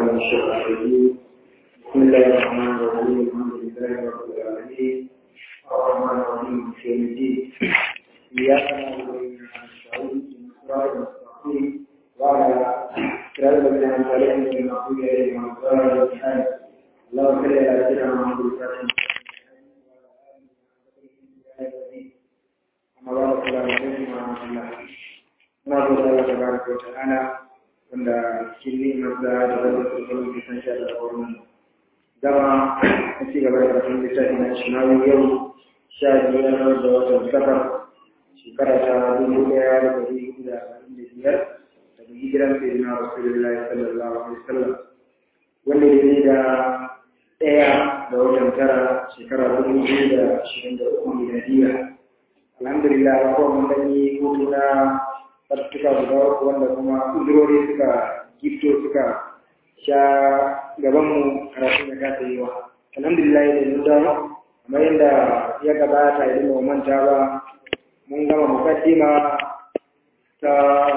من الشيطان الرجيم بسم الله الرحمن الرحيم الحمد لله رب العالمين الرحمن الرحيم مالك يوم الدين إياك نعبد وإياك نستعين صراط المستقيم وعلى صراط الذين أنعمت عليهم غير المغضوب عليهم ولا الضالين اللهم صل على سيدنا محمد الفاتح أما بعد السلام عليكم ورحمة الله muna gode Allah tabaraka wa ta'ala wanda cikin ni'imar da da zai tsoro ki san sha da wannan dama a ci gaba da karatun littafi na shinawi yau sha biyar da watan safar shekara ta dubu ɗaya da ɗari hudu da arba'in da biyar daga hijiran sayyidina rasulullahi sallallahu alaihi wasallam wanda ya yi da ɗaya da watan tara shekara dubu biyu da ashirin da uku miladiya alhamdulillah ko mun ɗanyi hutu na suka guda uku wanda kuma uzurori suka gifto suka sha gabanmu karatu da kasa yi wa alhamdulillah da mun dawo kamar yadda ya gabata idan ba manta ba mun gama mukaddima ta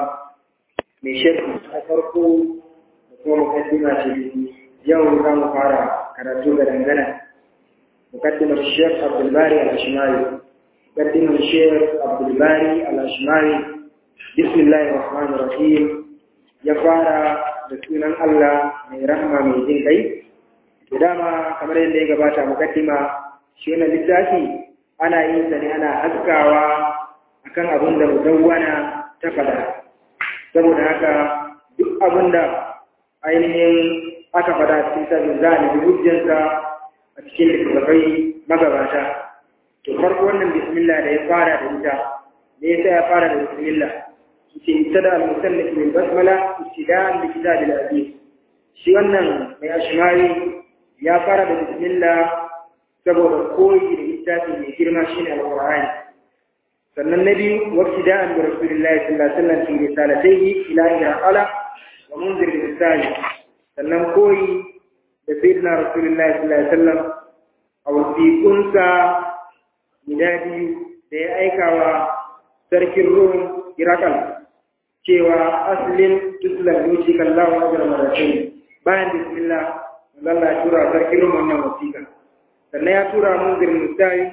mai shekku a farko da kuma mukaddima ce yau za mu fara karatu ga dangana mukaddimar shek abdulbari al-ashimari mukaddimar shek abdulbari al-ashimari bismillahir rahmanir rahim ya fara da sunan Allah mai rahama mai jin kai to dama kamar yadda ya gabata mukaddima shi wannan littafi ana yin sa ne ana haskawa akan abin da mudawwana ta fada saboda haka duk abin da ainihin aka fada cikin sabin za a nufi hujjansa a cikin littattafai magabata to farko wannan bismillah da ya fara da ita me yasa ya fara da bismillah ابتدى المسلك بالبسملة ابتداء بكتاب العزيز shi wannan mai ashimari ya fara da bismillah saboda koyi da littafi mai girma shine alqur'ani sannan na biyu wabtida'an bi rasulillahi sallallahu alaihi wasallam fi risalatayhi ila irqala wa munzir risali sannan koyi da sayyidina rasulillahi sallallahu alaihi wasallam a wasiƙunsa guda biyu da ya aikawa sarkin rum irakal cewa asalin tuslan yuci kallahu ajra maratain bayan bismillah Allah ya tura sarkin wannan wasiƙa sannan ya tura munzir musawi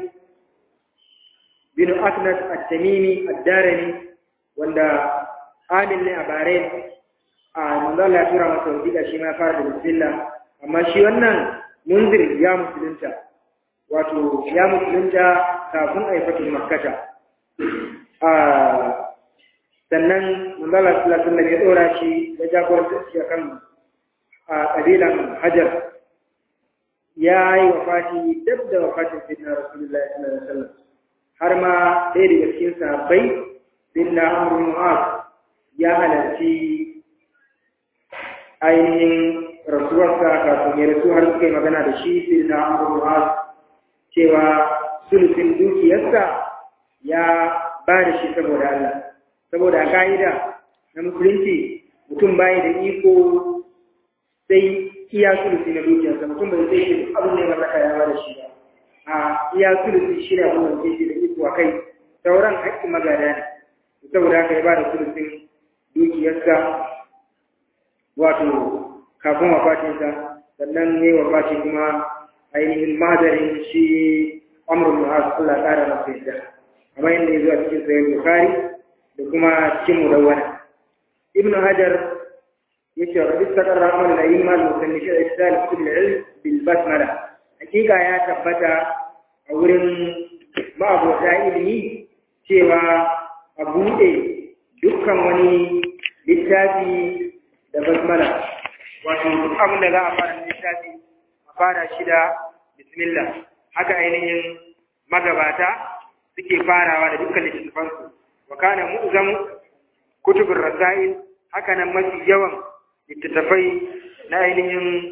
bin asnad at-tamimi ad-darani wanda amil ne a bahrain a manzo Allah ya tura masa wasiƙa shi ma fara da bismillah amma shi wannan munzir ya musulunta wato ya musulunta kafin a yi fatin makkata sannan manzala sallallahu alaihi ya dora shi ya jagoranta shi akan a kabilan hajar ya yi wafati dab da wafatin sayyidina rasulullahi sallallahu alaihi wasallam har ma ɗaya daga cikin sahabbai sayyidina amr bin mu'az ya halarci ainihin rasuwarsa kafin ya rasu har suka yi magana da shi sayyidina amr bin mu'az cewa sulufin dukiyarsa ya ba da shi saboda Allah saboda ka'ida na musulunci mutum bayi da iko sai iya sulusi na dukiyarsa mutum bai sai shi abin da ya mallaka ya ba da shi ba a iya sulusi shi ne abin da sai shi da iko a kai sauran haƙƙin magada ne saboda haka ya ba da sulusin dukiyarsa wato kafin wafatinsa sannan ya yi wafati kuma ainihin madarin shi amrul mu'az Allah ya ƙara masa yadda kamar yadda ya zo a cikin sahih bukhari da kuma cikin mudawwana ibnu hajar yace wa istaqar rahman da iman musannif al-ihsan fi al-ilm bil basmala hakika ya tabbata a wurin ma'abota ilimi cewa a buɗe dukkan wani littafi da basmala wato duk abin da za a fara littafi a fara shi da bismillah haka ainihin magabata suke farawa da dukkan littattafansu wa kana mu'zamu kutubur rasail haka nan mafi yawan littattafai na ainihin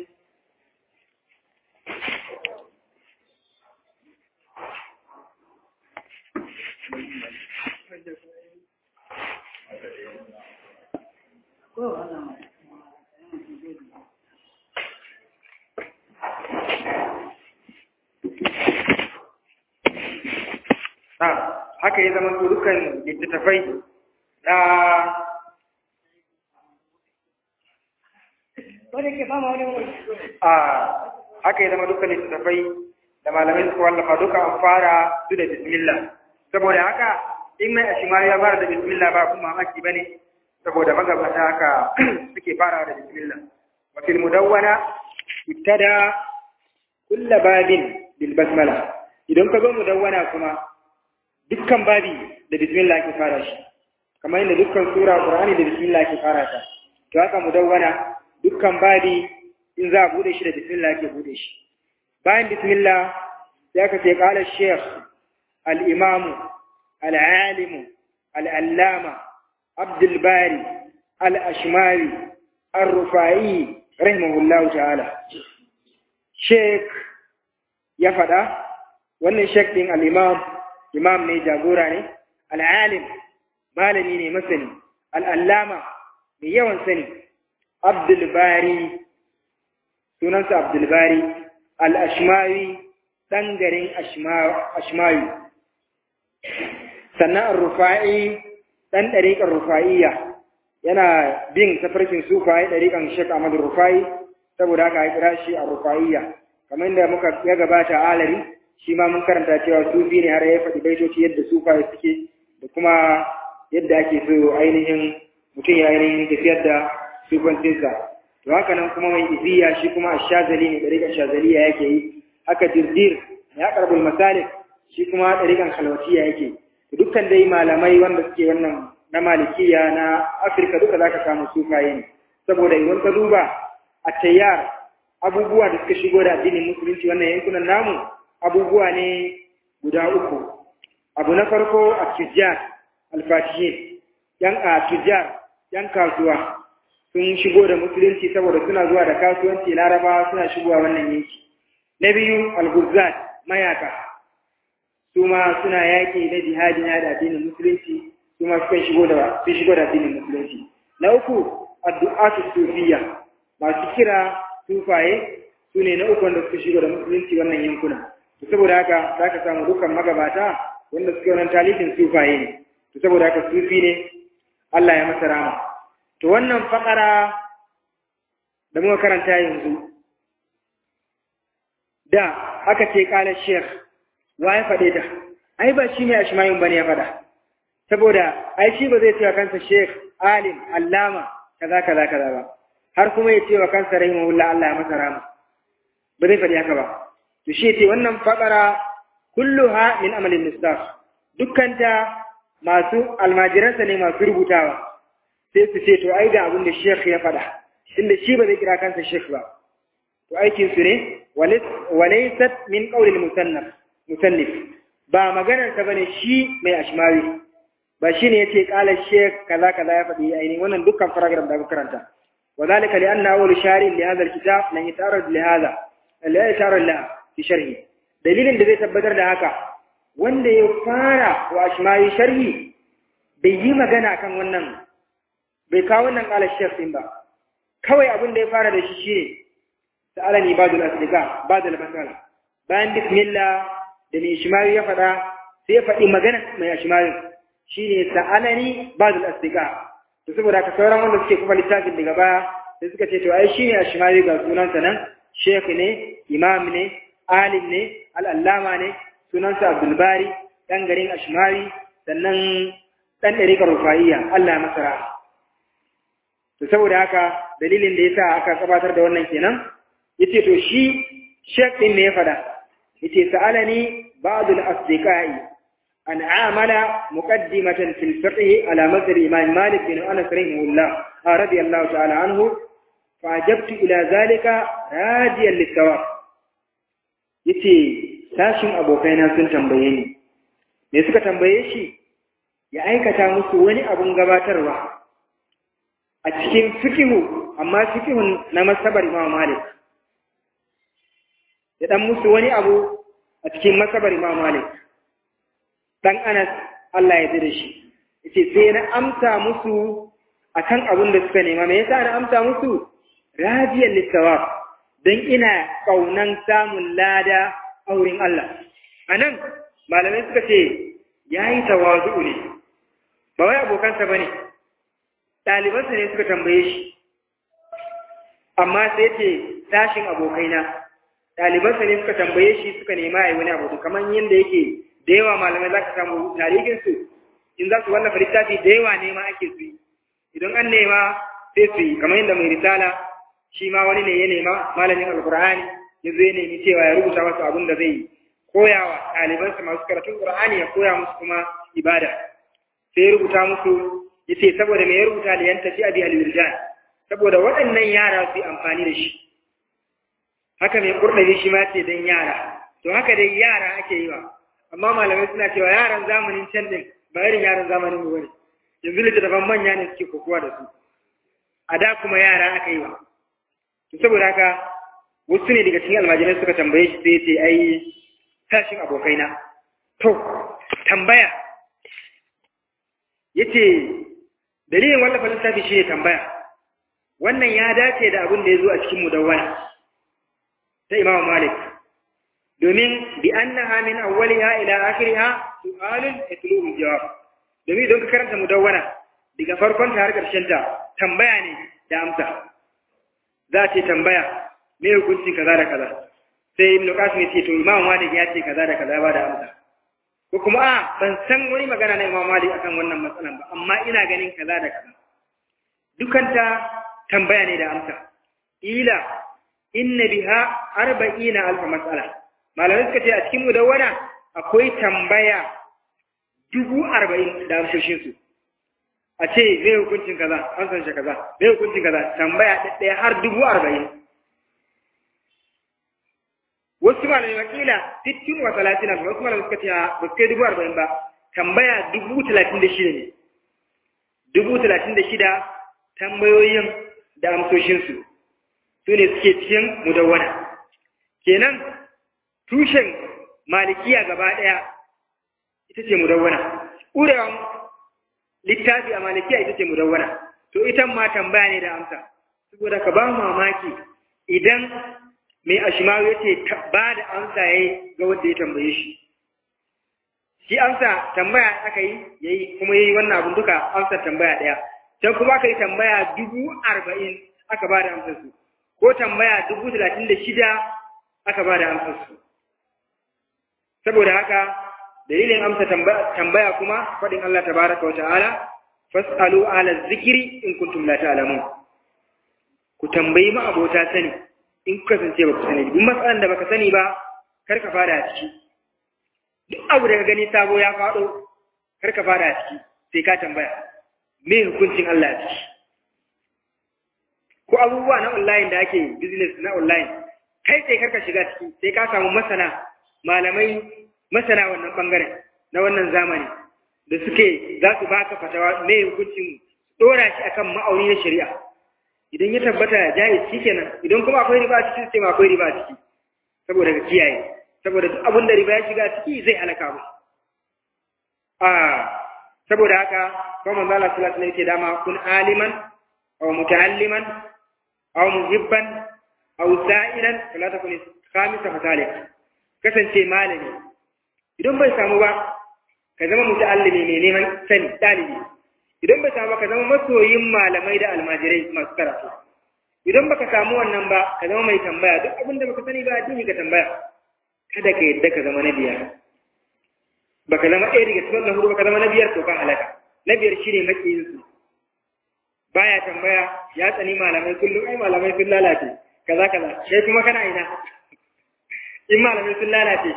haka ya zama dukkan littattafai na a haka ya zama dukkan littattafai da malamai suka wallafa duka an fara su da bismillah saboda haka in mai ashimari ya fara da bismillah ba kuma mamaki bane saboda magabata haka suke fara da bismillah wa fil mudawwana ibtada kull babin bil basmala idan ka zo mudawwana kuma dukkan babi da bismillah ke fara shi kamar yadda dukkan sura qur'ani da bismillah ke fara ta to haka mudawwana dukkan babi in za a bude shi da bismillah ke bude shi bayan bismillah sai aka ce qala shaykh al-imam al-alim al-allama abdul bari al-ashmari ar-rufai rahimahullah ta'ala sheikh ya fada wannan sheikh din al-imam imam ne jagora ne al-alim malami ne masani al-allama mai yawan sani abdul bari sunansa abdulbari al'ashmawi ɗan garin ashmawi sannan rufa'i ɗan ɗariƙar rufa'iyya yana bin tafarkin sufaye ɗariƙan shek ahmad rufa'i saboda haka ya kira shi a rufa'iyya kamar da muka ya gabata a alari shi ma mun karanta cewa sufi ne har ya faɗi baitoci yadda sufaye suke da kuma yadda ake so ainihin mutum ya ainihin tafiyar da sufancinsa to haka nan kuma mai iziya shi kuma ashazali ne dariƙan shazaliya yake yi haka dirdir ya karbul masalik shi kuma dariƙan khalwatiya yake to dukkan dai malamai wanda suke wannan na malikiya na afirka duka zaka samu sufaye ne saboda idan ka duba a tayyar abubuwa da suka shigo da addinin musulunci wannan yankunan namu abubuwa ne guda uku abu na farko a tijjar alfatihin yan a tijjar yan kasuwa sun shigo da musulunci saboda suna zuwa da kasuwanci laraba suna shigowa wannan yanki na biyu alguzat mayaka su ma suna yaƙi na jihadi na da addinin musulunci su ma sukan shigo da sun shigo da addinin musulunci na uku addu'atu sufiya masu kira sufaye su ne na uku wanda suka shigo da musulunci wannan yankuna to saboda haka za ka samu dukkan magabata wanda suke wannan talifin sufaye ne to saboda haka sufi ne Allah ya masa rama To wannan fakara da muka karanta yanzu, da aka ce ƙalar Sheikh, wa ya faɗe ta, ai ba shi ne a shimayin ba ne ya faɗa, saboda ai shi ba zai cewa kansa Sheikh, alim, allama, kaza kaza kaza ba, har kuma ya cewa kansa rahimahullah Allah ya masa rama, ba zai faɗi haka ba. To shi ce wannan fakara kulluha min amalin mustaf, dukkanta masu almajiransa ne masu rubutawa. sai su ce to ai ga abin da Sheikh ya faɗa inda shi ba zai kira kansa Sheikh ba to aikin su ne walaysat min qawli al-musannaf musannif ba maganar ta bane shi mai ashmawi ba shine yace qala Sheikh kaza kaza ya faɗi aini wannan dukkan paragraph da aka karanta وذلك لأن أول شارع لهذا الكتاب لن يتعرض لهذا لا يتعرض له في شرحه دليل da zai tabbatar da haka wanda ya fara wa ashmawi sharhi bai yi magana kan wannan bai kawo wannan ƙalar shef ɗin ba kawai abin da ya fara da shi shi ne sa'alani badul asdiqa badul masala bayan bismillah da mai ishmawi ya faɗa sai ya faɗi magana mai ishmawi shi ne sa'alani badul asdiqa to saboda ka sauran wanda suke kuma littafin daga baya sai suka ce to ai shi ne ishmawi ga sunansa nan shekh ne imam ne alim ne al'allama ne sunansa abdulbari ɗan garin ashmawi sannan ɗan ɗariƙar rufa'iyya allah ya masa ra'a to saboda haka dalilin da yasa aka gabatar da wannan kenan yace to shi shek din ne ya fada yace sa'alani ba'd al-asdiqai an amala muqaddimatan fil fiqh ala madhhab imam malik bin anas rahimahullah radiyallahu ta'ala anhu fa'ajabtu ila zalika radiyan lit-thawab yace sashin abokaina sun tambaye ni me suka tambaye shi ya aikata musu wani abun gabatarwa a cikin fikihu amma fikihun na masabar Imam Malik ya dan musu wani abu a cikin masabar Imam Malik dan Anas Allah ya da shi yace sai na amsa musu akan abin da suka nema me yasa na amsa musu radiyan lisawab dan ina kaunan samun lada a wurin Allah anan malamai suka ce yayi tawazu ne ba wai abokansa bane ɗalibansa ne suka tambaye shi amma sai ce tashin abokaina ɗalibansa ne suka tambaye shi suka nema a yi wani abu kamar yadda yake da yawa malamai za ka samu tarihinsu in za su wallafa littafi da yawa nema ake su yi idan an nema sai su yi kamar yadda mai risala shi ma wani ne ya nema malamin alkur'ani ya zo ya nemi cewa ya rubuta masu abin da zai koya wa ɗalibansa masu karatun qur'ani ya koya musu kuma ibada sai ya rubuta musu ya ce saboda me ya rubuta liyan tafi abi al saboda waɗannan yara su yi amfani da shi haka mai kurɗabi shi ma ce don yara to haka dai yara ake yi wa amma malamai suna cewa yaran zamanin can din ba irin yaran zamanin mu bane yanzu littattafan manya ne suke kokowa da su a da kuma yara aka yi wa to saboda haka wasu ne daga cikin almajirai suka tambaye shi sai ce ai tashin abokaina to tambaya yace dalilin wallafa littafi shi ne tambaya wannan ya dace da abin da ya zo a cikin mudawwana ta Imam Malik domin bi annaha min awwaliha ila akhiriha su'alun yatlubu jawab domin don ka karanta mudawwana daga farkon ta har karshen ta tambaya ne da amsa za ce tambaya me hukuncin kaza da kaza sai Ibn Qasim ya ce to Imam Malik ya ce kaza da kaza ba da amsa ko kuma a ban san wani magana na Imam Malik akan wannan matsalan ba amma ina ganin kaza da kaza dukanta tambaya ne da amsa ila inna biha arba'ina alf mas'ala malamai suka ce a cikin mudawwana akwai tambaya dubu arba'in da amsoshin su a ce me hukuncin kaza an san shi kaza me hukuncin kaza tambaya ɗaya har dubu arba'in wasu malamai wakila sittin wa talatin alf wasu malamai suka ce ba su kai dubu arba'in ba tambaya dubu talatin da shida ne dubu talatin da shida tambayoyin da amsoshinsu su ne suke cikin mudawwana kenan tushen malikiya gaba ɗaya ita ce mudawwana ƙurewa littafi a malikiya ita ce mudawwana to ita ma tambaya ne da amsa saboda ka ba mamaki idan mai ashimawu ya ce ba da amsa ya yi ga wanda ya tambaye shi shi amsa tambaya aka yi ya yi kuma ya yi wannan abin duka amsar tambaya ɗaya can kuma aka yi tambaya dubu arba'in aka ba da amsarsu ko tambaya dubu talatin da shida aka ba da amsarsu saboda haka dalilin amsa tambaya kuma faɗin Allah tabaraka wa ta'ala fas'alu ala zikiri in kuntum la ta'lamun ku tambayi ma abota sani in kuka kasance ba ku sani duk matsalan da baka sani ba kar ka fara a ciki duk abu da ka gani sabo ya faɗo kar ka fara a ciki sai ka tambaya me hukuncin Allah a ciki ko abubuwa na online da ake business na online kai sai karka shiga ciki sai ka samu masana malamai masana wannan bangaren na wannan zamani da suke za su baka fatawa me hukuncin dora shi akan ma'auni na shari'a idan ya tabbata jaiz shikenan idan kuma akwai riba a ciki sai ma akwai riba a ciki saboda ka kiyaye saboda duk abin da riba ya shiga ciki zai halaka mu a saboda haka kuma manzo Allah sallallahu alaihi wasallam yake dama kun aliman aw muta'alliman aw muhibban aw sa'ilan fala takun khamisa fatalik kasance malami idan bai samu ba ka zama muta'allimi mai neman sani dalibi idan bai samu ba ka zama masoyin malamai da almajirai masu karatu idan baka samu wannan ba ka zama mai tambaya duk abin da baka sani ba addini ka tambaya kada ka yadda ka zama na biyar baka zama ɗaya daga cikin hudu baka zama na biyar to ka halaka na biyar shine makiyinsu baya tambaya ya tsani malamai kullum ai malamai sun lalace kaza kaza sai kuma kana ina in malamai sun lalace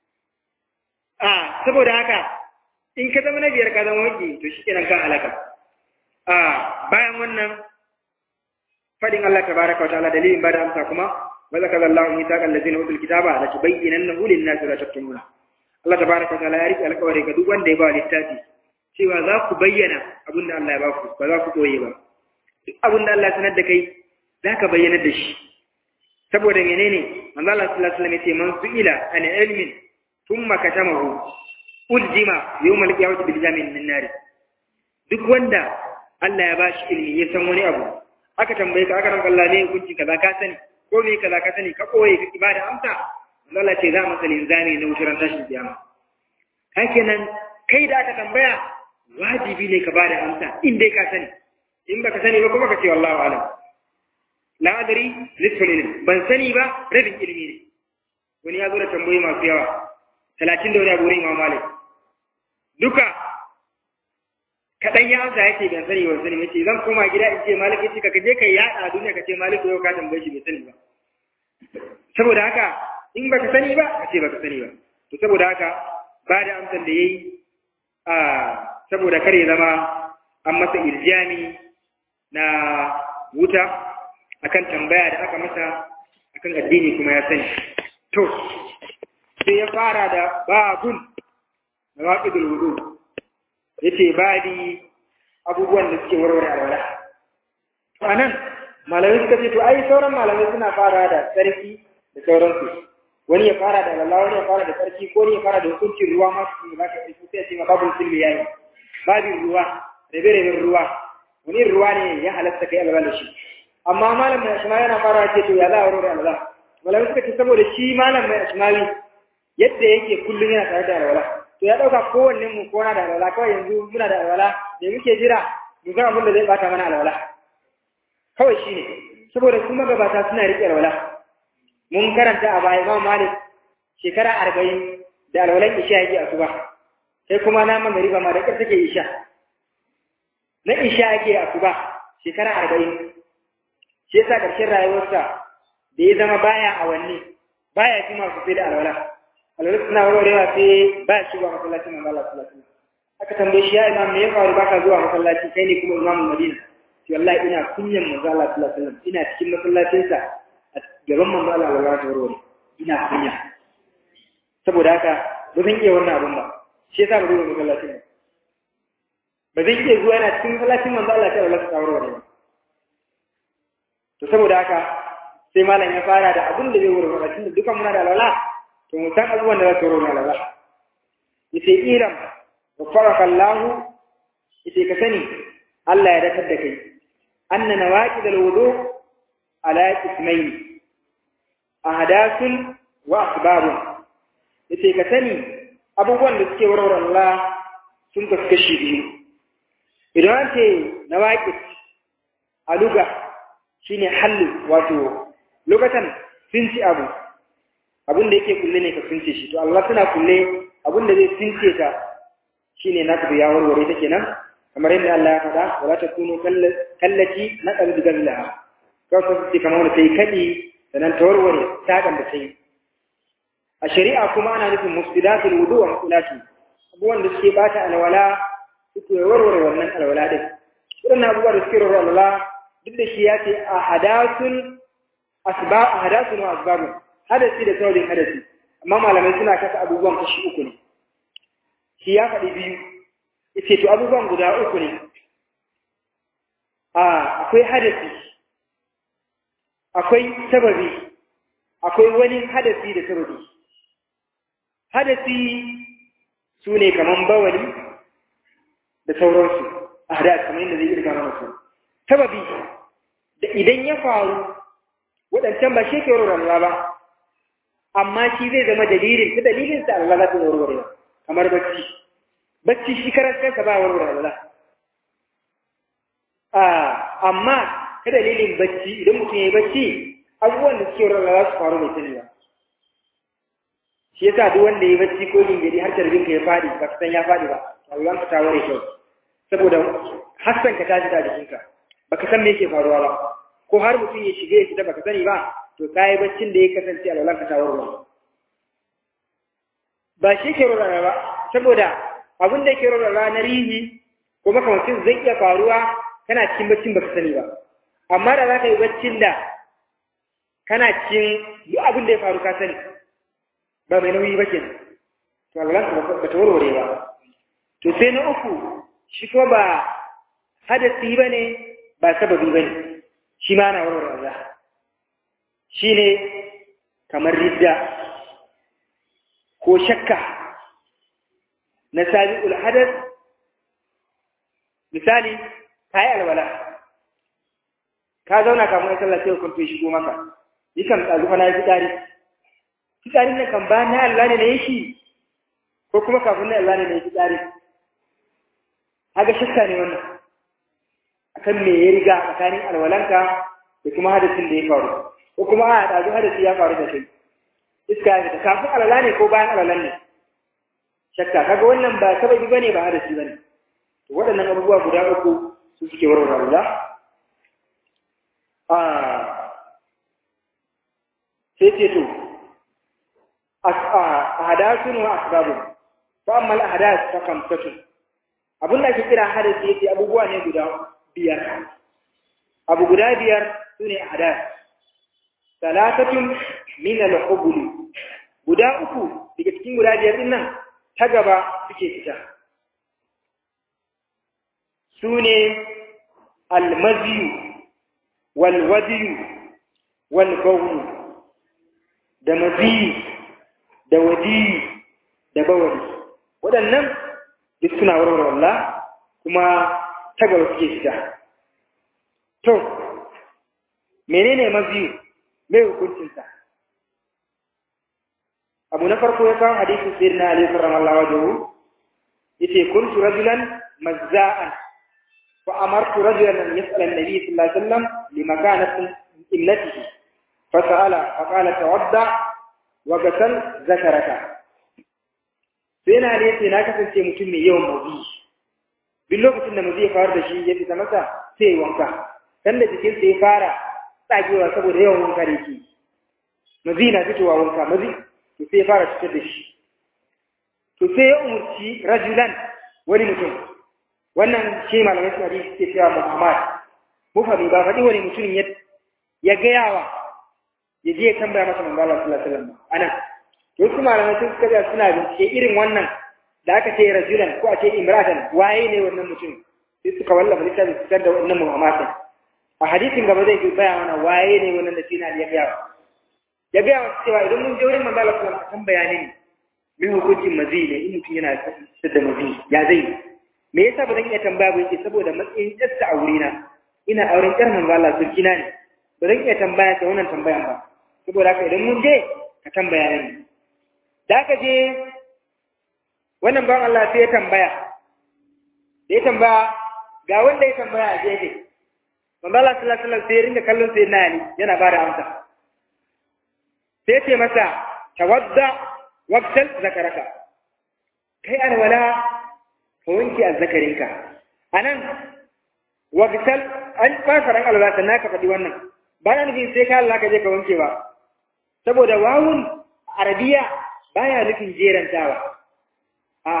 a saboda haka in ka zama na biyar ka zama waki to shi kenan kan halaka a bayan wannan fadin Allah tabaraka wa ta'ala dalilin bada amsa kuma wa zakara Allahu mithaqal ladzina utul kitaba la tubayyinannahu lin-nasi wa taktumuna Allah tabaraka wa ta'ala ya rike alƙawari ga duk wanda ya ba littafi cewa za ku bayyana abin da Allah ya ba ku ba za ku koye ba duk abin da Allah ya sanar da kai za ka bayyana da shi saboda menene manzo Allah sallallahu alaihi wasallam ya ce man su'ila an ilmin thumma katamahu uljima yawmal qiyamati bil jamin min nar duk wanda Allah ya bashi ilimi ya san wani abu aka tambaye ka aka ranka Allah ne hukunci kaza ka sani ko me kaza ka sani ka koye ka ibada amsa Allah ce za mu salin zani na wutar tashin kiyama hakenan kai da aka tambaya wajibi ne ka bada amsa in dai ka sani in baka sani ba kuma ka ce wallahu alam la adri nisful ilm ban sani ba rabin ilimi ne wani ya zo da tambayoyi masu yawa talatin da wani abu wurin imam malik duka kaɗan ya amsa yake ban sani ban sani mace zan koma gida in ce malik yace ka je ka yaɗa a duniya ka ce malik yau ka tambaye shi bai sani ba saboda haka in baka sani ba ka ce baka sani ba to saboda haka ba da amsar da yayi a saboda kare zama an masa irjami na wuta akan tambaya da aka masa akan addini kuma ya sani to sai ya fara da babun na waƙidul wudu yace babi abubuwan da suke warware alwala to anan malamai suka ce to ai sauran malamai suna fara da tsarki da sauransu wani ya fara da alwala wani ya fara da tsarki ko wani ya fara da hukuncin ruwa ma su ba ka tsarki sai ya ce ma babul silmi yayi babin ruwa rabe-raben ruwa wani ruwa ne ya halatta kai alwala da shi amma malam mai ashma yana fara ce to ya za a warware alwala malamai suka ce saboda shi malam mai ashmawi yadda yake kullum yana tare da alwala to ya dauka kowanne mu ko na da alwala kawai yanzu muna da alwala da muke jira mu ga abin da zai bata mana alwala kawai shine saboda su magabata suna riƙe alwala mun karanta a baya Imam Malik shekara arba'in da alwalan isha yake asuba sai kuma na magariba ma da ƙar take isha na isha yake asuba shekara arba'in shi yasa ƙarshen rayuwarsa da ya zama baya awanni baya ji masu sai da alwala alwala suna warwarewa sai ba shi zuwa masallacin manzo Allah sallallahu alaihi wasallam aka tambaye shi ya imam me ya faru baka zuwa masallaci kai ne kuma imamul madina to wallahi ina kunyan manzo Allah sallallahu alaihi wasallam ina cikin masallacin sa a gaban manzo Allah sallallahu alaihi wasallam ina kunya saboda haka ba zan iya wannan abun ba shi yasa ba zan masallacin ba ba zan iya zuwa ina cikin masallacin manzo Allah sallallahu alaihi wasallam to saboda haka sai malam ya fara da abin da zai warware tunda dukan muna da alwala to mu san abubuwan da za su warware alwala yace iram wa faraka Allah yace ka sani Allah ya dakar da kai anna nawaqid alwudu ala ismayn ahdathun wa asbabun yace ka sani abubuwan da suke warware Allah sun kaskashi biyu idan an ce nawaqid a luga shine hallu wato lokacin sinci abu abin da yake kulle ne ka since shi to Allah suna kulle abin da zai since ka shine na ya warware ta kenan kamar yadda Allah ya faɗa wala takunu kallati na qalbi gallaha kawai su ce kamar wanda sai kadi sannan ta warware takan da sai a shari'a kuma ana nufin mufsidatul wudu wa muqulati abubuwan da suke bata alwala suke warware wannan alwala din wadannan abubuwa da suke warware alwala duk da shi ya ce a hadasun asbab ahdathun wa asbabun hadasi da saurin hadasi amma malamai suna kasa abubuwan kashi uku ne shi ya faɗi biyu yace to abubuwan guda uku ne a akwai hadasi akwai sababi akwai wani hadasi da sababi hadasi su ne kaman bawali da sauransu ahdath kamar yadda zai irga mana su sababi da idan ya faru waɗancan ba shi ke rurrun ba amma shi zai zama dalilin ta dalilin sa Allah za ta warware kamar bacci bacci shi karan kansa ba warware Allah ah amma ta dalilin bacci idan mutum ya yi bacci abubuwan da suke warware za su faru mai sani ba shi yasa duk wanda ya yi bacci ko gingiri har tarbin ka ya fadi ba ka san ya fadi ba Allah ka ta ware kyau saboda hassan ka tashi da jikinka baka san me yake faruwa ba ko har mutum ya shige ya fita baka sani ba to kayi baccin da ya kasance a lalan ka tawarwa ba shi ke rora ba saboda abin da yake rora na rihi ko makamancin zai iya faruwa kana cikin baccin baka sani ba amma da za ka yi baccin da kana cikin duk abin da ya faru ka sani ba mai nauyi ba kenan to lalan ka ba ta warware ba to sai na uku shi ko ba hadasi ba ne ba sababi ba ne shi ma na warware Allah shi ne kamar ridda ko shakka na sabi'ul hadas misali ka yi alwala ka zauna kamun ya sallah sai kun shigo maka yi kan tsazu fa na yi fitsari fitsarin nan kan ba na Allah ne na yi shi ko kuma kafin na Allah ne na yi fitsari haka shakka ne wannan akan me ya riga tsakanin alwalanka da kuma hadasin da ya faru ko kuma a ɗazu hadasi ya faru da kai iska ya fita kafin alala ne ko bayan alalan ne shakka kaga wannan ba sababi bane ba hadasi bane to waɗannan abubuwa guda uku su suke warware Allah a sai ce to ahadasun wa asbabun fa amma al-ahadas fa kamsatun abin da ake kira hadasi yake abubuwa ne guda biyar abu guda biyar sune ahadas salatatun min al-hubul guda uku daga cikin guda biyar din nan ta gaba suke fita sune al-maziyu wal wadiyu wal bawl da maziyi da wadiyi da bawali waɗannan duk suna warware Allah kuma ta gaba suke fita to menene maziyu mai hukuncinsa abu na farko ya kawo hadisin sayyid na alaihi sallallahu alaihi yace kuntu rajulan mazza'an fa amartu rajulan an yas'ala an-nabi sallallahu alaihi wasallam limakanati ibnatihi fa sa'ala fa qala tawadda wa ghasal zakaraka sai na ne yace na kasance mutum mai yawan mazi duk lokacin da mazi ya faru da shi ya fita masa sai ya wanka dan da jikinsa ya fara tsagewa saboda yawan wanka da yake mazi na fitowa wanka mazi to sai ya fara fitar da shi to sai ya umurci rajulan wani mutum wannan shi malamai suna hadisi suke cewa Muhammad mufami ba faɗi wani mutum ya ya gayawa ya je ya tambaya masa manzo Allah sallallahu alaihi wasallam ana to su malamai sun suka suna bincike irin wannan da aka ce rajulan ko a ce imratan waye ne wannan mutum sai suka wallafa littafin su da wannan Muhammad a hadisin gaba zai baya mana waye ne wannan da sina ya gaya ya gaya wa cewa idan mun je wurin manzo Allah sallallahu alaihi wasallam bayani ne me hukuncin mazi ne in mutum yana da mazi ya zai me yasa ba zan iya tambaya ba yake saboda matsayin yarsa a wurina ina auren yar manzo Allah surkina ne ba zan iya tambaya ta wannan tambayan ba saboda haka idan mun je ka tambaya ne da aka je wannan ban Allah sai ya tambaya da ya tambaya ga wanda ya tambaya a gefe manzo Allah sallallahu alaihi wasallam sai ya ringa kallon sai na Ali yana ba da amsa sai ce masa tawadda waqtal zakaraka kai alwala ka wanke azzakarinka anan waqtal an fasaran alwala sannan ka faɗi wannan ba na nufin sai ka Allah ka je ka wanke ba saboda wawun arabiya baya nufin jerantawa a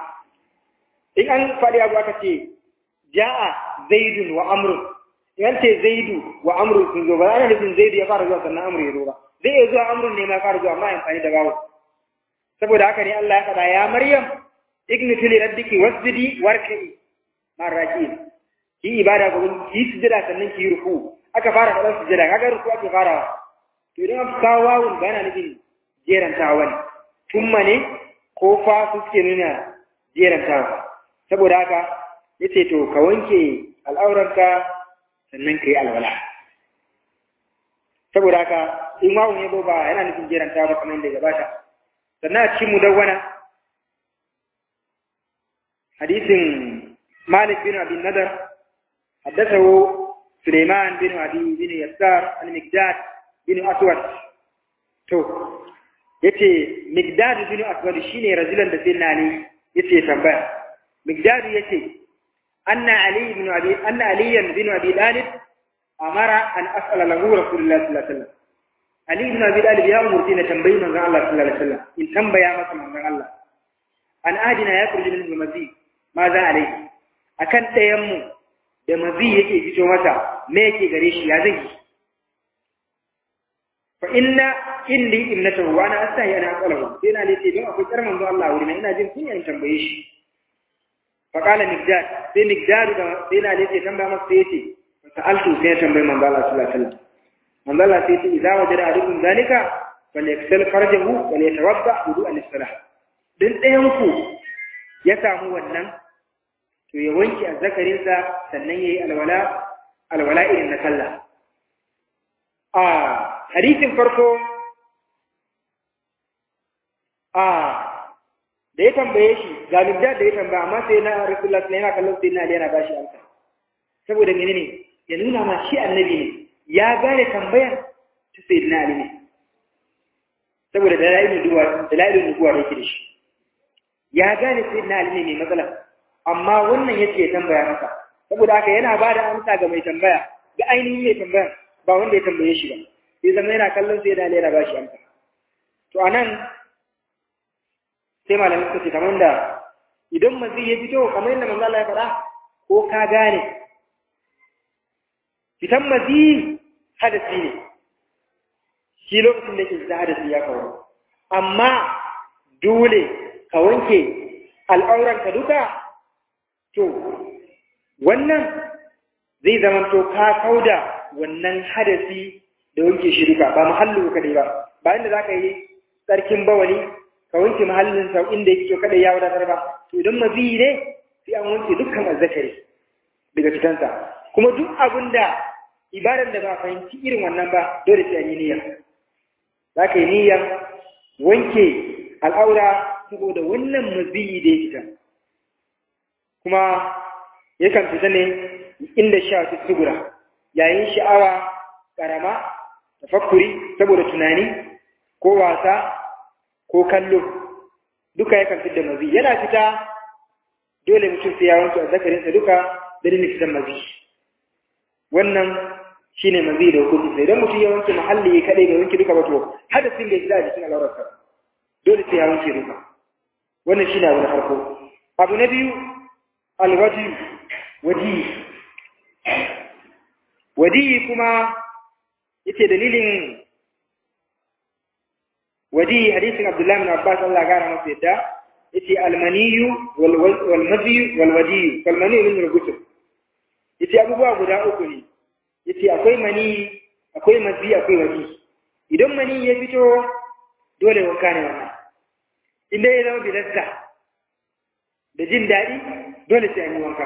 in an faɗi abu aka ce ja'a zaidun wa amrun in ce zaidu wa amrun sun zo ba ana nufin zaidu ya fara zuwa sannan amru ya zo ba zai iya zuwa amrun ne ma fara zuwa amma amfani da bawo saboda haka ne Allah ya faɗa ya Maryam ignitu li rabbiki wasjudi warka'i marraki ki ibada ga ki sujada sannan ki ruku aka fara faɗan sujada kaga ruku ake farawa to idan aka kawo wawun ba yana nufin jerantawa ne tumma ne ko fa su suke nuna jerantawa saboda haka yace to ka wanke al'auranka sannan ka yi alwala saboda haka in wawun ya ba yana nufin jerantawa ba kamar yadda ya gabata sannan a cikin mudawwana hadisin malik bin abin nadar حدثه سليمان بن أبي بن يسار المقداد بن أسود تو yace Migdad bin Aswad shine rajulan da sai nani yace tambaya Migdad yace anna Ali ibn Abi anna Ali bin Abi Talib amara an as'ala lahu Rasulullah sallallahu alaihi wasallam Ali ibn Abi Talib ya umurti na tambayi manzon Allah sallallahu alaihi wasallam in tambaya masa manzon Allah an adina ya kurji min mazi ma za alai akan ɗayan mu da mazi yake fito masa me yake gare shi ya zai fa inna inni ibnatahu wa ana astahi ana aqalahu sai na lace don akwai karman zuwa Allah wurin ina jin kunya in tambaye shi fa qala miqdad sai miqdad da sai na lace tambaya masa sai yace sa'altu sai tambaye manzo Allah sallallahu alaihi wasallam manzo Allah sai yace idza wajada ahadukum zalika falyaksal farjahu wa liyatawadda wudu al-salah dan ɗayan ku ya samu wannan to ya wanke azzakarinsa sannan yayi alwala alwala irin na sallah a hadisin farko a da ya tambaye shi ga da da ya tambaya amma sai na rasulullah sai yana kallon sai na yana bashi amsa saboda menene ya nuna ma shi annabi ne ya gane tambayar ta sayyidina Ali ne saboda dalailin duwa dalailin nubuwa da yake da shi ya gane sayyidina Ali ne mai matsala amma wannan yace ya tambaya masa saboda haka yana ba da amsa ga mai tambaya ga ainihin mai tambaya ba wanda ya tambaye shi ba sai zama yana kallon sai da yana ba shi amsa to anan sai malamin suka ce kamar da idan mazi ya fito kamar yadda manzo Allah ya faɗa ko ka gane fitan mazi hadasi ne shi lokacin da yake fita hadasi ya kawo amma dole ka wanke al'auranka duka to wannan zai zamanto ka kauda wannan hadasi da wanke shi duka ba mahallu kadai ba ba inda za ka yi tsarkin bawali ka wanke mahallin sau inda yake kadai ya wadatar ba to idan maziyi ne sai an wanke dukkan azzakari daga fitansa kuma duk abin da ibadar da ba fahimci irin wannan ba dole sai an yi niyya za ka yi niyyar wanke al'aura saboda wannan maziyi da ya fita kuma yakan fita ne inda sha su sugura yayin sha'awa karama tafakkuri saboda tunani ko wasa ko kallo duka yakan fita mazi yana fita dole mutum sai ya wanke azzakarinsa duka dalilin fitan mazi wannan shine mazi da hukunci sai idan mutum ya wanke mahalli kadai bai wanke duka ba to hadasin bai fita a jikin al'aurarsa dole sai ya wanke duka wannan shine abu na farko abu na biyu alwaji waji wadi kuma yace dalilin wadi hadisin Abdullah bin Abbas Allah gara masa yadda yace almaniyu wal wal madhi wal wadi kal maniyu min rubutu yace abubuwa guda uku ne yace akwai mani akwai madhi akwai wadi idan mani ya fito dole wanka ne wannan inda ya zama bilasta da jin daɗi dole sai an yi wanka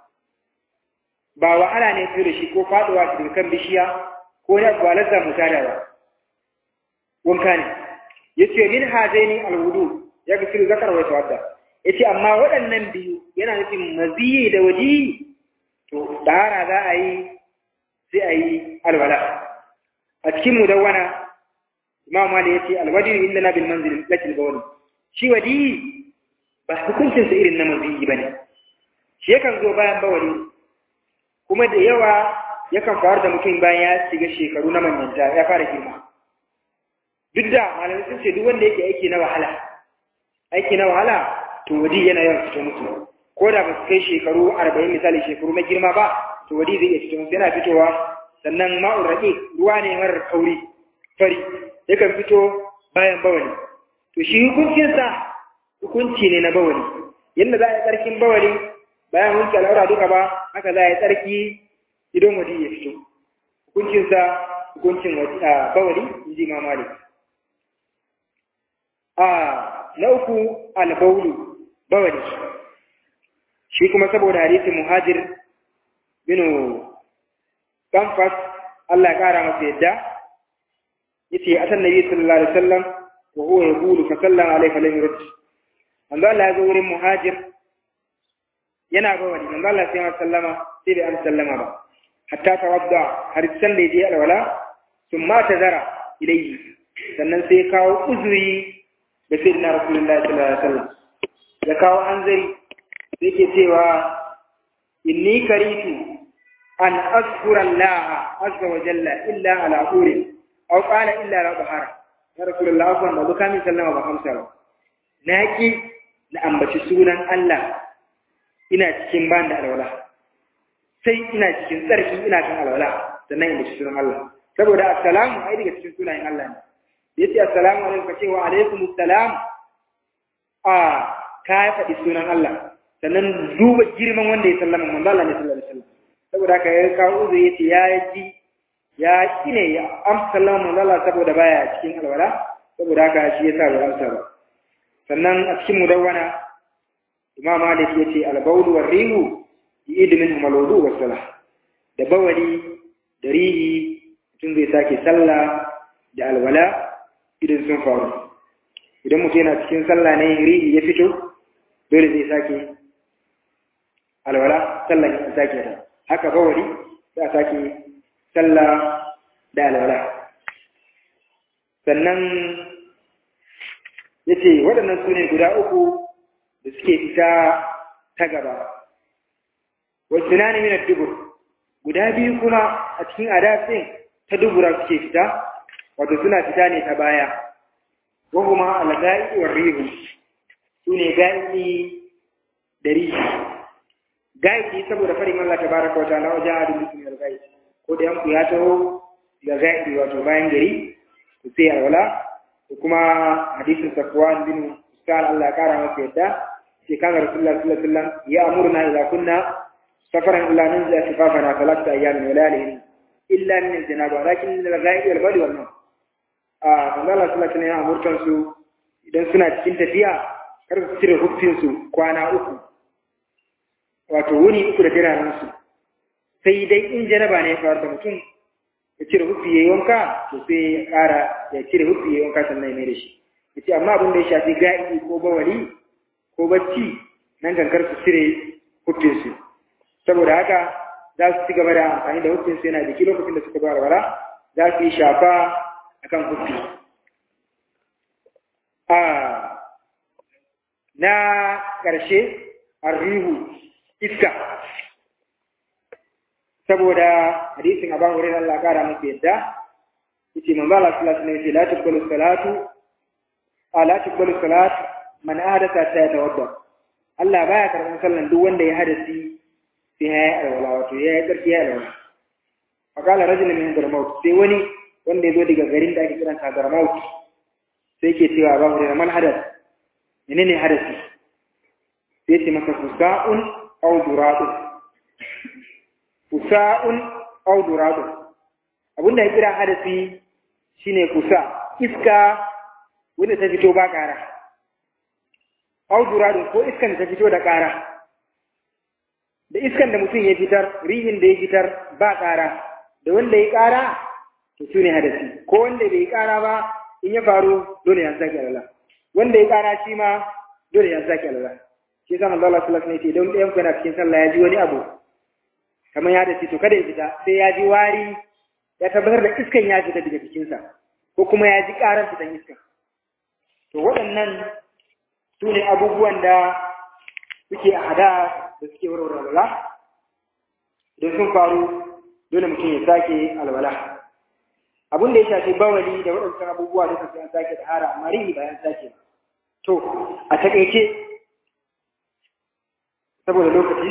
ba wahala ne su da shi ko faɗuwa su daga kan bishiya ko ya ba lazza mutada ba wanka ne ya ce min hazaini alwudu ya ga sirri zakar wata wadda ya ce amma waɗannan biyu yana nufin maziyi da waji to ɗahara za a yi sai a yi alwala a cikin mudawwana imam mali ya ce alwadi inda na bil manzil lakil bawli shi wadi ba hukuncinsa irin na maziyi ba ne shi yakan zo bayan bawali kuma da yawa yakan faru da mutum bayan ya shiga shekaru na manyanta ya fara girma duk da malamai sun ce duk wanda yake aiki na wahala aiki na wahala to wadi yana yawan fito musu ko da ba su kai shekaru arba'in misali shekaru na girma ba to wadi zai iya fito musu yana fitowa sannan ma'ur raƙi ruwa ne marar kauri fari yakan fito bayan bawali to shi hukuncinsa hukunci ne na bawali yadda za a yi tsarkin bawali bayan wanke al'aura duka ba haka za a yi tsarki idan wadi ya fito hukuncinsa hukuncin bawali in ji ma malik a na uku albaulu bawali shi kuma saboda hadisin muhajir binu kamfas Allah ya kara masa yadda yace atan nabi sallallahu alaihi wasallam wa huwa yaqulu fa sallama alaihi fa lam yurd manzo Allah ya zo wurin muhajir yana ba wani manzo Allah sai ya sallama sai bai an sallama ba hatta tawadda har san da yaje alwala thumma tazara ilayhi sannan sai kawo uzuri da sai na rasulullahi sallallahu alaihi wasallam ya kawo hanzari sai ke cewa inni karitu an azkura Allah azza wa jalla illa ala urin aw qala illa ala bahara ya rasulullahi afwan da kamin sallama ba amsa ba na ki na ambaci sunan Allah ina cikin ban da alwala sai ina cikin tsarki ina kan alwala sannan ina cikin sunan Allah saboda assalamu ai daga cikin sunayen Allah ne yace assalamu alaikum kace wa alaikum assalam a ka faɗi sunan Allah sannan duba girman wanda ya sallama manzo Allah ne sallallahu alaihi wasallam saboda haka ya kawo uzu yace ya ji ya kine ya amsa sallama manzo Allah saboda baya cikin alwala saboda haka shi yasa bai amsa ba sannan a cikin mudawwana imam malik ya ce albaulu wa rihu yi min malwudu wa salah da bawali da rihi mutum zai sake sallah da alwala idan sun faru idan mutum yana cikin sallah ne rihi ya fito dole zai sake alwala sallah ya sake ta haka bawali za a sake sallah da alwala sannan ya ce waɗannan su ne guda uku da suke fita ta gaba wasu na ne dubur guda biyu kuma a cikin adafin ta dubura suke fita wato suna fita ne ta baya ko kuma alga'i wa rihu su ne ga'i da rihi ga'i saboda farin Allah ta baraka wata na wajen adin mutum ga'i ko da yanku ya taho ga ga'i wato bayan gari ku sai alwala da kuma hadisin safwan bin Usman Allah ya kara masa yadda ke kana Rasulullah sallallahu alaihi wasallam ya amurna idza kunna safaran illa nanza shifafana talata ayyamin wa layalihin illa min al-janaba lakin min al-ghaib wal bali wal nawm a manzo Allah sallallahu alaihi wasallam amurtan su idan suna cikin tafiya kar su cire hufin su kwana uku wato wuni uku da diranan su sai dai in janaba ne ya faru da mutum ya cire hufi ya yi wanka to sai ya ƙara ya cire hufi ya yi wanka sannan ya mai da shi ya ce amma abin da ya shafi ga'i ko bawali ko bacci nan kankar su cire hufinsu saboda haka za su ci gaba da amfani da hufinsu yana jiki lokacin da suka zo alwala za su yi shafa akan hufi a na ƙarshe arrihu iska saboda hadisin Abu Hurairah Allah kara masa yadda yace manzo Allah sallallahu alaihi wasallam la tuqbalu salatu ala tuqbalu salat man ahdatha ta yatawadda Allah baya karban sallan duk wanda ya hadasi sai ya yi alwala wato ya yi karfi ya alwala faqala rajul min darmaut sai wani wanda ya zo daga garin da ake kiran sa darmaut sai ke cewa Abu Hurairah man hadath menene hadasi sai ce masa fusa'un aw duradun kusa'un aw duradun abinda ya kira hadasi shine kusa iska wanda ta fito ba ƙara aw duradun ko iskan da ta fito da ƙara da iskan da mutum ya fitar rihin da ya fitar ba ƙara da wanda ya ƙara to su ne hadasi ko wanda bai ƙara ba in ya faru dole ya sake alala wanda ya ƙara shi ma dole ya sake alala shi yasa manzo Allah sallallahu alaihi wasallam ya ce don ɗayan ku yana cikin sallah ya ji wani abu kamar ya dace to kada ya fita sai ya ji wari ya tabbatar da iskan ya fita daga jikinsa ko kuma ya ji karar fitan iskan to waɗannan su ne abubuwan da suke a hada da suke warware alwala idan sun faru dole mutum ya sake alwala abin da ya shafi bawali da waɗancan abubuwa da sai an sake da hara amma rihi bayan sake to a taƙaice saboda lokaci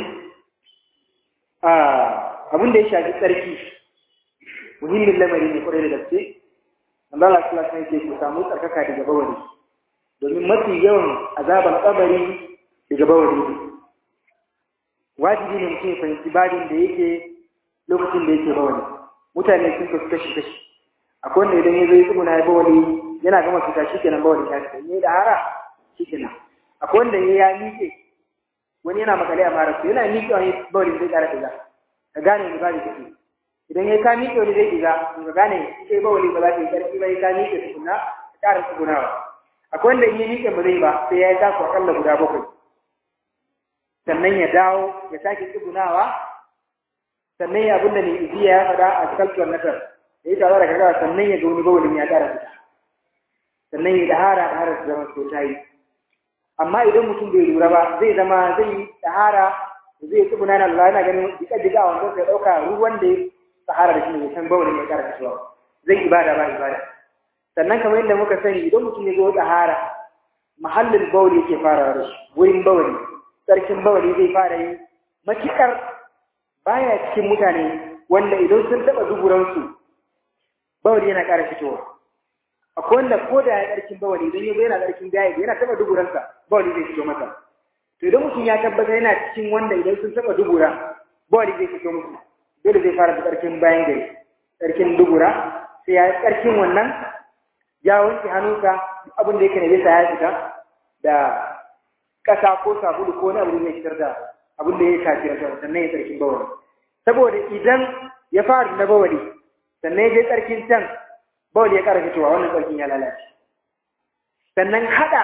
abin da ya shafi tsarki muhimmin lamari ne kwarai da gaske Allah Allah sallallahu alaihi wasallam ku samu tsarkaka daga bawali domin mafi yawan azaban kabari daga bawali ne wajibi ne mutum ya fahimci babin da yake lokacin da yake bawali mutane sun kasu kashi kashi akwai wanda idan ya zo ya tsuguna ya bawali yana gama fita shi kenan bawali ya fita ne da hara shi kenan akwai wanda ya miƙe wani yana makale a mara su yana miƙe wani bawali zai ƙara ɗiga ka gane ni ba da kake idan ya ka miƙe wani zai ɗiga ka gane kai bawali ba za ka yi ƙarfi ba ya ka miƙe tukuna ka ƙara tsugunawa akwai wanda in ya miƙe ba zai ba sai ya yi taku aƙalla guda bakwai sannan ya dawo ya sake tsugunawa sannan ya abinda ne iziya ya faɗa a kaltuwar nasar ya yi tare da kaga sannan ya ga wani bawalin ya ƙara fita sannan ya dahara da harar zama so ta yi amma idan mutum bai lura ba zai zama zai yi dahara zai tsuguna na Allah yana ganin jika jika a wanda sai ɗauka ruwan da ya sahara da shi ne san bawalin ya ƙara fitowa zai ibada ba ibada sannan kamar yadda muka sani idan mutum ya zo dahara mahallin bawali yake farawa da shi wurin bawali sarkin bawali zai fara yi matuƙar baya cikin mutane wanda idan sun taɓa duburansu bawali yana ƙara fitowa akwai wanda ko da ya ƙarkin bawali idan yazo yana ƙarkin gaya yana taɓa duburansa bawali zai fito masa to idan mutum ya tabbata yana cikin wanda idan sun taɓa dubura bawali zai fito musu dole zai fara da ƙarkin bayan gari ƙarkin dubura sai ya yi ƙarkin wannan ya wanke hannunsa abin da yake na bisa ya fita da ƙasa ko sabulu ko wani abu da zai fitar da abin da ya shafi rasa sannan ya tsarkin bawali saboda idan ya fara na bawali sannan ya je tsarkin can bawali ya ƙara fitowa wannan tsarkin ya lalace sannan haɗa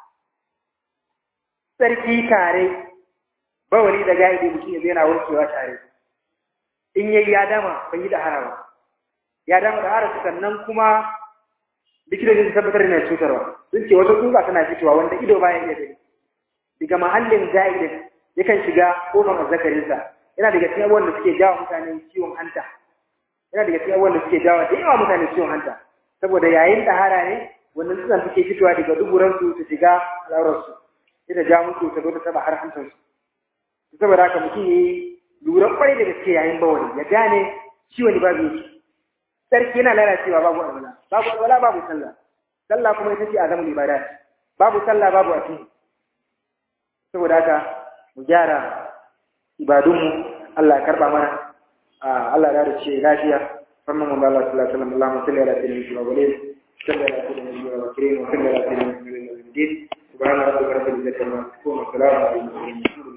tsarki tare bawali da gaidi mutum ya yana warkewa tare in yayi ya dama bai yi da harawa ya damu da harasa sannan kuma likitoci su tabbatar da cutarwa sun ce wata tsutsa tana fitowa wanda ido baya iya gani daga mahallin za'idin yakan shiga kofar azzakarinsa yana daga cikin abubuwan da suke jawo mutane ciwon hanta yana daga cikin abubuwan da suke jawo da yawa mutane ciwon hanta saboda yayin ɗahara ne wannan tsutsan suke fitowa daga duburansu su shiga al'aurarsu sai ta ja musu ta zo ta taɓa har hantarsu saboda haka mutum ya yi lura kwarai da gaske yayin bawani ya gane ciwon babu yake sarki yana lalacewa babu alwala babu alwala babu sallah sallah kuma ita ce azamul ibadat babu sallah babu addini saboda haka mu gyara ibadunmu Allah ya karba mana Allah ya dace lafiya sannan mu Allah sallallahu alaihi wasallam Allahumma salli ala sayyidina Muhammad salli ala sayyidina Muhammad wa salli ala sayyidina Muhammad subhana rabbika rabbil izzati amma yasifun wa salamun ala al mursalin